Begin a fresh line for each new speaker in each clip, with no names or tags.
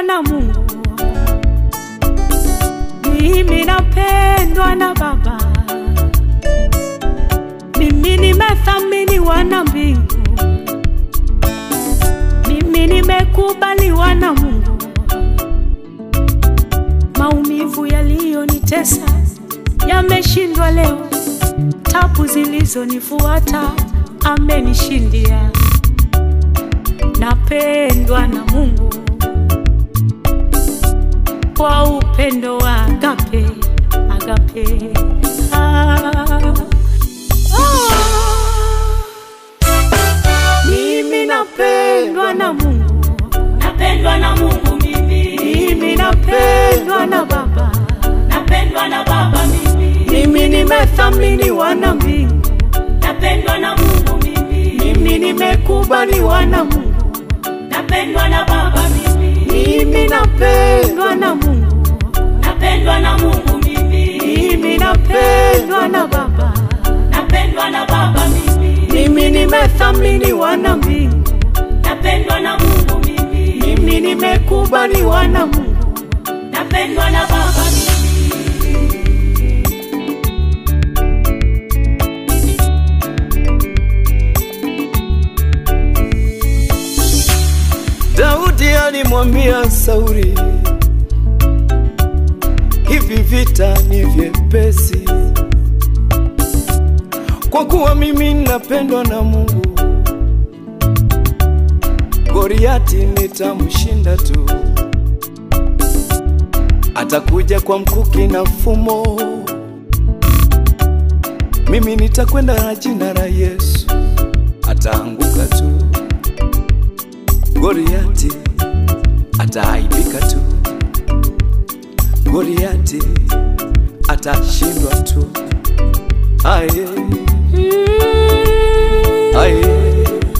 napendwa na Mungu, mimi napendwa na Baba, mimi nimethaminiwa na mbingu, mimi nimekubaliwa na Mungu. Maumivu yaliyonitesa yameshindwa leo, tabu zilizonifuata amenishindia. Napendwa na Mungu kwa upendo wa agape, agape. Ah, ah. Mimi napendwa na Mungu,
napendwa na Mungu mimi,
mimi napendwa na Baba,
napendwa na Baba mimi,
mimi nimethaminiwa na mbingu,
napendwa na Mungu mimi,
mimi nimekubaliwa na Mungu,
napendwa na Baba mimi,
mimi napendwa na Mungu,
napendwa na Mungu mimi,
mimi napendwa na Baba,
napendwa na Baba mimi,
mimi nimethaminiwa na mbingu,
napendwa na Mungu mimi,
mimi nimekubaliwa na Mungu.
napendwa na Baba mimi.
Daudi alimwambia Sauli, hivi vita ni vyepesi, kwa kuwa mimi napendwa na Mungu. Goliati nitamshinda tu, atakuja kwa mkuki na fumo, mimi nitakwenda na jina la Yesu, ataanguka tu. Goliati ataaibika tu, Goliati atashindwa tu. Aye, aye,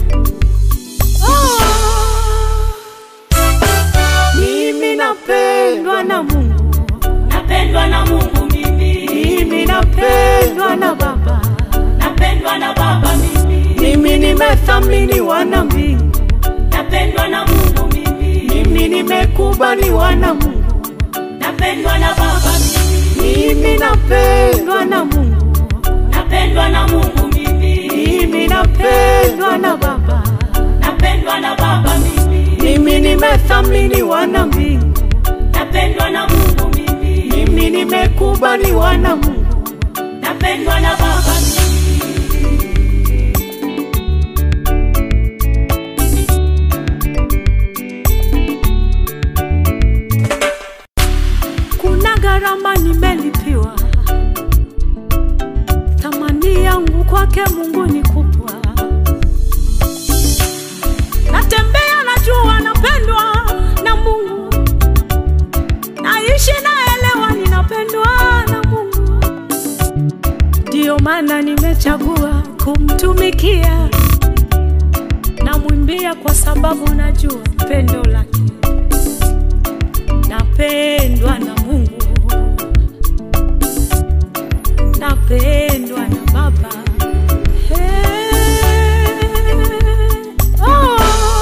Mimi napendwa na Mungu,
napendwa na Mungu mimi,
mimi napendwa na Baba,
napendwa na Baba mimi,
mimi nimethaminiwa na mbingu,
napendwa na Mungu mimi,
mimi nimekubaliwa na Mungu,
napendwa na Baba mimi,
mimi napendwa na Mungu,
napendwa na Mungu mimi,
mimi napendwa na Baba,
napendwa na Baba mimi,
mimi nimethaminiwa na mbingu,
napendwa na Mungu mimi,
mimi nimekubaliwa na Mungu.
napendwa na Baba mimi.
Kuna gharama nimelipiwa, thamani yangu kwake Mungu ni kubwa. Natembea najua napendwa na Mungu, naishi naelewa ninapendwa na Mungu, ndiyo maana nimechagua kumtumikia. Namwimbia kwa sababu najua pendo lake napendwa na Mungu, napendwa na Baba. Hey, oh.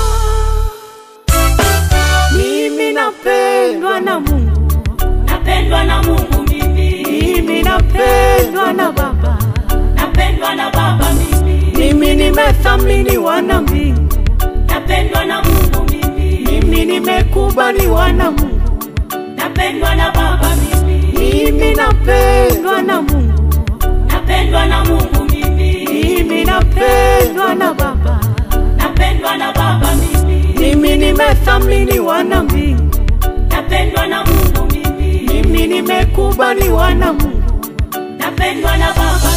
Mimi napendwa na Mungu,
napendwa na Mungu mimi,
mimi napendwa na Baba,
napendwa na Baba mimi,
mimi nimethaminiwa na mbingu,
napendwa na Mungu mimi,
mimi nimekubaliwa na Mungu,
napendwa na Baba mimi,
mimi napendwa na Mungu,
napendwa na Mungu mimi,
mimi napendwa na Baba.
napendwa na Baba mimi,
Mimi nimethaminiwa na mbingu,
napendwa na Mungu mimi,
mimi nimekubaliwa na Mungu,
napendwa na Baba